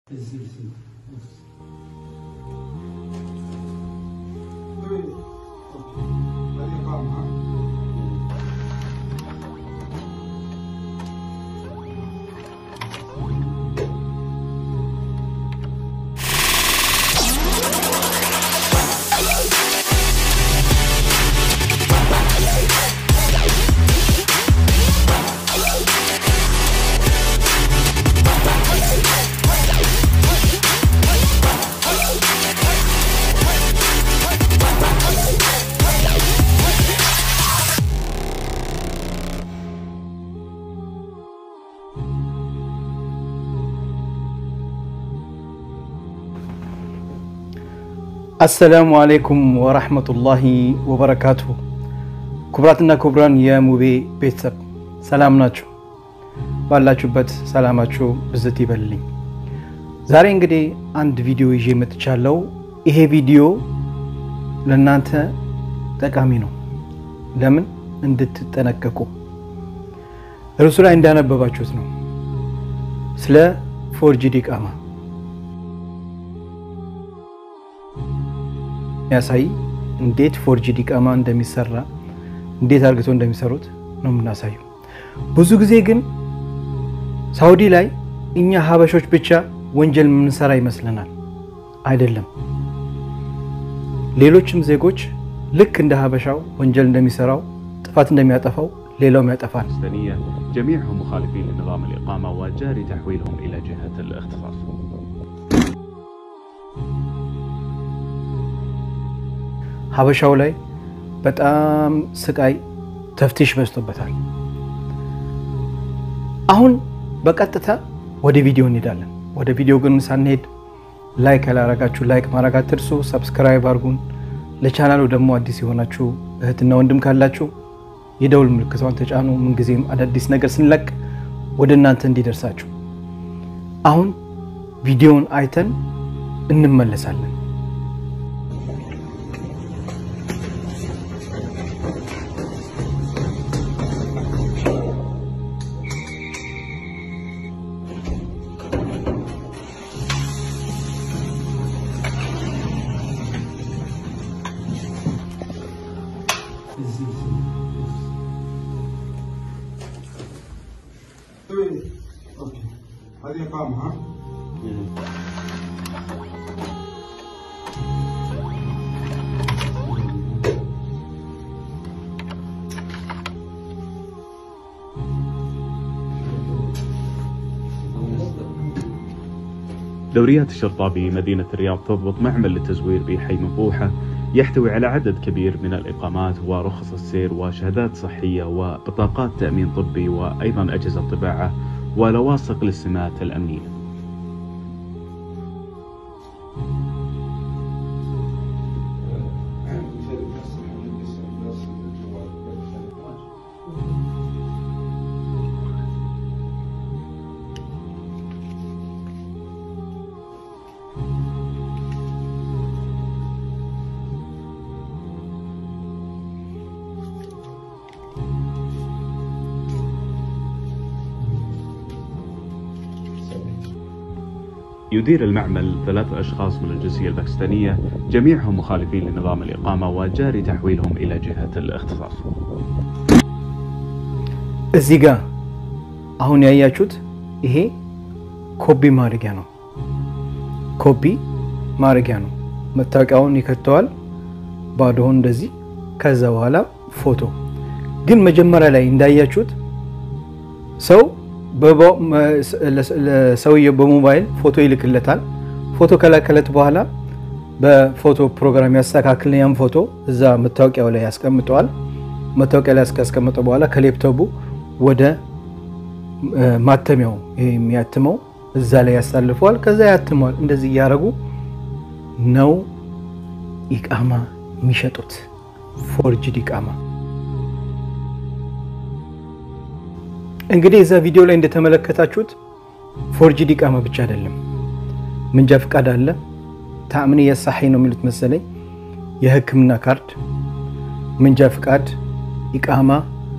አሰላሙ አሌይኩም ወራህመቱላሂ ወበረካቱሁ። ክቡራትና ክቡራን የሙቤ ቤተሰብ ሰላም ናችሁ? ባላችሁበት ሰላማችሁ ብዝት ይበልልኝ። ዛሬ እንግዲህ አንድ ቪዲዮ ይዤ መጥቻለሁ። ይሄ ቪዲዮ ለእናንተ ጠቃሚ ነው። ለምን እንድትጠነቀቁ እርሱ ላይ እንዳነበባችሁት ነው። ስለ ፎርጅድ ኢቃማ የሚያሳይ እንዴት ፎርጅድ ኢቃማ እንደሚሰራ እንዴት አርግቶ እንደሚሰሩት ነው የምናሳየው። ብዙ ጊዜ ግን ሳውዲ ላይ እኛ ሀበሾች ብቻ ወንጀል የምንሰራ ይመስለናል። አይደለም። ሌሎችም ዜጎች ልክ እንደ ሀበሻው ወንጀል እንደሚሰራው ጥፋት እንደሚያጠፋው ሌላውም ያጠፋል። الفلسطينية جميعهم مخالفين لنظام الإقامة وجاري تحويلهم إلى جهة الاختصاص ሀበሻው ላይ በጣም ስቃይ ተፍቲሽ በዝቶበታል። አሁን በቀጥታ ወደ ቪዲዮ እንሄዳለን። ወደ ቪዲዮ ግን ሳንሄድ ላይክ ያላረጋችሁ ላይክ ማድረግ አትርሱ። ሰብስክራይብ አድርጉን። ለቻናሉ ደግሞ አዲስ የሆናችሁ እህትና ወንድም ካላችሁ የደውል ምልክቷን ተጫኑ። ምንጊዜም አዳዲስ ነገር ስንለቅ ወደ እናንተ እንዲደርሳችሁ። አሁን ቪዲዮውን አይተን እንመለሳለን። اوكي هذه اقامه ها دوريات الشرطة بمدينة الرياض تضبط معمل للتزوير بحي مبوحة يحتوي على عدد كبير من الإقامات ورخص السير وشهادات صحية وبطاقات تأمين طبي وأيضا أجهزة طباعة ولواصق للسمات الأمنية يدير المعمل ثلاثة أشخاص من الجنسية الباكستانية جميعهم مخالفين لنظام الإقامة وجاري تحويلهم إلى جهة الاختصاص እዚህ ጋር አሁን ያያችሁት ይሄ ኮፒ ማድረጊያ ነው። ኮፒ ማድረጊያ ነው። መታወቂያውን ይከተዋል ባዶውን እንደዚህ። ከዛ በኋላ ፎቶ ግን መጀመሪያ ላይ እንዳያችሁት ሰው ለሰውየው በሞባይል ፎቶ ይልክለታል። ፎቶ ከላከለት በኋላ በፎቶ ፕሮግራም ያስተካክል ያን ፎቶ እዛ መታወቂያው ላይ ያስቀምጠዋል። መታወቂያ ላይ ካስቀመጠ በኋላ ከሌፕቶቡ ወደ ማተሚያው ይሄ የሚያትመው እዛ ላይ ያሳልፈዋል። ከዛ ያትመዋል። እንደዚህ እያደረጉ ነው ኢቃማ የሚሸጡት፣ ፎርጅድ ኢቃማ። እንግዲህ እዛ ቪዲዮ ላይ እንደተመለከታችሁት ፎርጅድ ኢቃማ ብቻ አይደለም፣ ምንጃ ፍቃድ አለ። ታእምንየ ሳሒ ነው የሚሉት መሰለኝ፣ የሕክምና ካርድ፣ ምንጃ ፍቃድ፣ ኢቃማ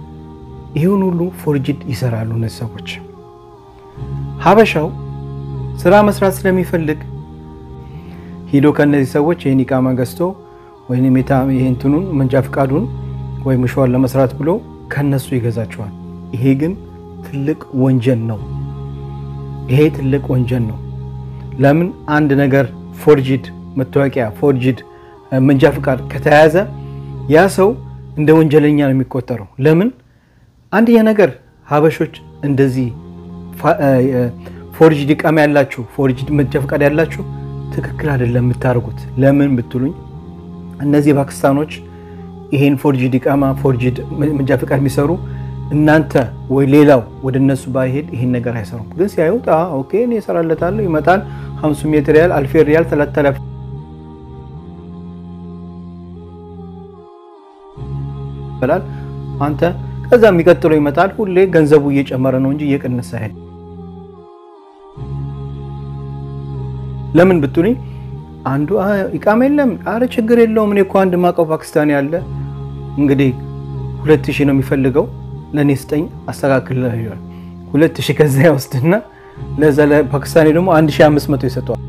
ይህን ሁሉ ፎርጅድ ይሰራሉ እነዚህ ሰዎች። ሀበሻው ስራ መስራት ስለሚፈልግ ሂዶ ከእነዚህ ሰዎች ይህን ኢቃማ ገዝቶ ወይም ይህንትኑን መንጃ ፍቃዱን ወይም ምሸዋን ለመስራት ብሎ ከነሱ ይገዛቸዋል። ይሄ ግን ትልቅ ወንጀል ነው። ይሄ ትልቅ ወንጀል ነው። ለምን አንድ ነገር ፎርጂድ መታወቂያ ፎርጂድ መንጃ ፍቃድ ከተያዘ ያ ሰው እንደ ወንጀለኛ ነው የሚቆጠረው። ለምን አንደኛ ነገር ሀበሾች እንደዚህ ፎርጂድ ኢቃማ ያላችሁ ፎርጂድ መንጃ ፍቃድ ያላችሁ ትክክል አይደለም የምታደርጉት። ለምን ብትሉኝ እነዚህ ፓኪስታኖች ይሄን ፎርጂድ ኢቃማ ፎርጂድ መንጃ ፍቃድ የሚሰሩ እናንተ ወይ ሌላው ወደ እነሱ ባይሄድ ይሄን ነገር አይሰሩም። ግን ሲያዩት ኦኬ እኔ እሰራለታለሁ ይመጣል፣ ሀምሱ ሜትር ሪያል አልፌ ሪያል ተለተለ ይበላል። አንተ ከዛ የሚቀጥለው ይመጣል። ሁሌ ገንዘቡ እየጨመረ ነው እንጂ እየቀነሰ አይደል። ለምን ብትሉኝ አንዱ ኢቃማ የለም፣ አረ ችግር የለውም እኔ እኮ አንድ ማውቀው ፓኪስታኒ ያለ እንግዲህ ሁለት ሺህ ነው የሚፈልገው ለእኔ ስጠኝ አስተካክል ይላል። ሁለት ሺህ ከዛ ይወስድና ለዛ ለፓኪስታኒ ደግሞ አንድ ሺህ አምስት መቶ ይሰጠዋል።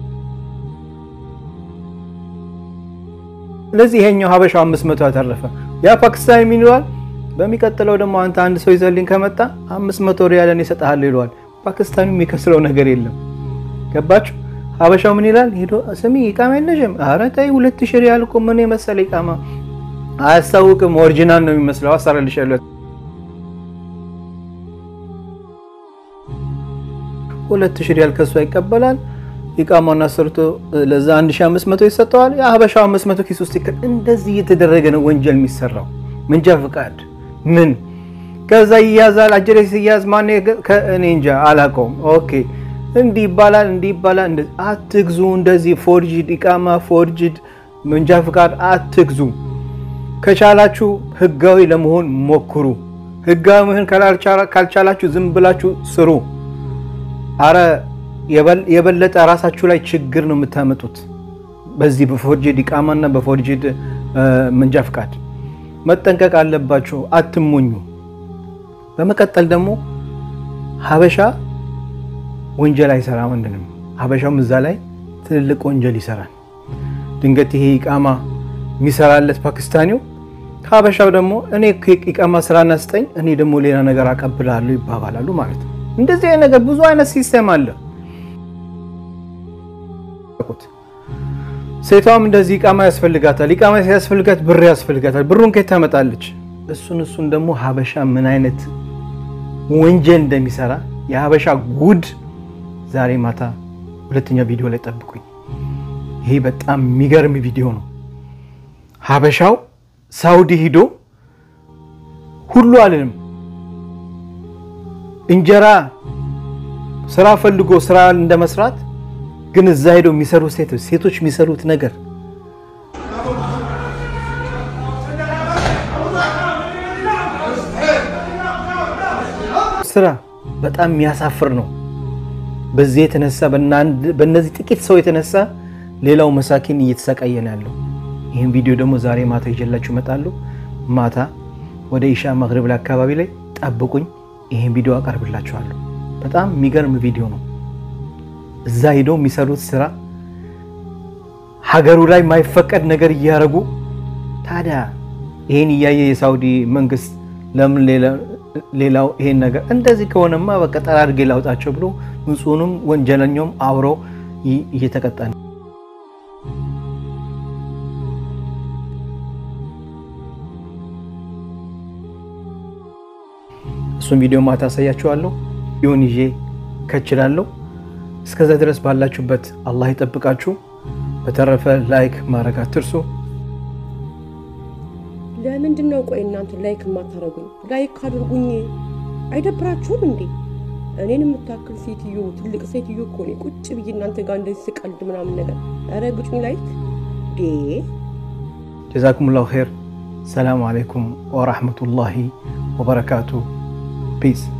ስለዚህ ይሄኛው ሀበሻው አምስት መቶ ያተረፈ ያ ፓኪስታኒ ምን ይለዋል? በሚቀጥለው ደግሞ አንተ አንድ ሰው ይዘልኝ ከመጣ አምስት መቶ ሪያልን ይሰጥሃል ይለዋል። ፓኪስታኒ የሚከስረው ነገር የለም። ገባችሁ? ሀበሻው ምን ይላል? ሄዶ ስሚ ኢቃማ የለሽም? ኧረ ተይ ሁለት ሺህ ሪያል እኮ ምን የመሰለ ኢቃማ አያስታውቅም። ኦሪጂናል ነው የሚመስለው። አሰራልሻለሁ ሁለት ሺህ ሪያል ከሷ ይቀበላል። ኢቃማውን አሰርቶ ለዛ 1500 ይሰጠዋል። የሀበሻው 500 ኪስ ውስጥ ይከ እንደዚህ እየተደረገ ነው ወንጀል የሚሰራው። መንጃ ፍቃድ ምን ከዛ ይያዛል። አጀሬ ሲያዝ ማን እኔ እንጃ አላውቀውም። ኦኬ እንዲህ ይባላል፣ እንዲህ ይባላል። አትግዙ። እንደዚህ ፎርጅድ ኢቃማ ፎርጅድ መንጃ ፍቃድ አትግዙ። ከቻላችሁ ህጋዊ ለመሆን ሞክሩ። ህጋዊ መሆን ካልቻላችሁ ዝም ብላችሁ ስሩ። አረ የበለጠ ራሳችሁ ላይ ችግር ነው የምታመጡት። በዚህ በፎርጅድ ኢቃማና በፎርጅድ መንጃ ፍቃድ መጠንቀቅ አለባችሁ። አትሞኙ። በመቀጠል ደግሞ ሀበሻ ወንጀል አይሰራም አንድንም። ሀበሻውም እዛ ላይ ትልልቅ ወንጀል ይሰራል። ድንገት ይሄ ኢቃማ የሚሰራለት ፓኪስታኒው ሀበሻው ደግሞ እኔ ኢቃማ ስራና ስጠኝ፣ እኔ ደግሞ ሌላ ነገር አቀብላለሁ ይባባላሉ ማለት ነው። እንደዚህ አይነት ነገር ብዙ አይነት ሲስተም አለ። ሴቷም እንደዚህ ኢቃማ ያስፈልጋታል። ኢቃማ ሲያስፈልጋት ብር ያስፈልጋታል። ብሩን ከየት ታመጣለች? እሱን እሱን ደግሞ ሀበሻ ምን አይነት ወንጀል እንደሚሰራ የሀበሻ ጉድ ዛሬ ማታ ሁለተኛ ቪዲዮ ላይ ጠብቁኝ። ይሄ በጣም የሚገርም ቪዲዮ ነው። ሀበሻው ሳውዲ ሂዶ ሁሉ አልንም እንጀራ ስራ ፈልጎ ስራ እንደመስራት ግን እዛ ሄደው የሚሰሩ ሴቶች ሴቶች የሚሰሩት ነገር ስራ በጣም የሚያሳፍር ነው። በዚህ የተነሳ በእነዚህ ጥቂት ሰው የተነሳ ሌላው መሳኪን እየተሰቃየ ነው ያለው። ይህን ቪዲዮ ደግሞ ዛሬ ማታ ይዤላችሁ እመጣለሁ። ማታ ወደ ኢሻ መግሪብ ላይ አካባቢ ላይ ጠብቁኝ። ይህን ቪዲዮ አቀርብላችኋለሁ። በጣም የሚገርም ቪዲዮ ነው። እዛ ሄደው የሚሰሩት ስራ ሀገሩ ላይ የማይፈቀድ ነገር እያደረጉ ታዲያ ይህን እያየ የሳውዲ መንግስት ለምን ሌላው ይሄን ነገር እንደዚህ ከሆነማ በቃ ጠራርጌ ላውጣቸው ብሎ ንጹንም ወንጀለኛውም አብረው እየተቀጣ ነው። እሱም ቪዲዮ ማታ አሳያችኋለሁ። ይሁን ይዤ ከችላለሁ። እስከዛ ድረስ ባላችሁበት አላህ ይጠብቃችሁ። በተረፈ ላይክ ማድረግ አትርሱ። ለምንድን ነው ቆይ እናንተ ላይክ የማታደርጉኝ? ላይክ አድርጉኝ። አይደብራችሁም እንዴ? እኔን የምታክል ሴትዮ ትልቅ ሴትዮ እኮ ነኝ ቁጭ ብዬ እናንተ ጋር እንደዚህ ስቀልድ ምናምን ነገር ኧረ ግጩኝ ላይክ ዴ ጀዛኩሙላሁ ኸይር። ሰላሙ አለይኩም ወራህመቱላሂ ወበረካቱ። ፒስ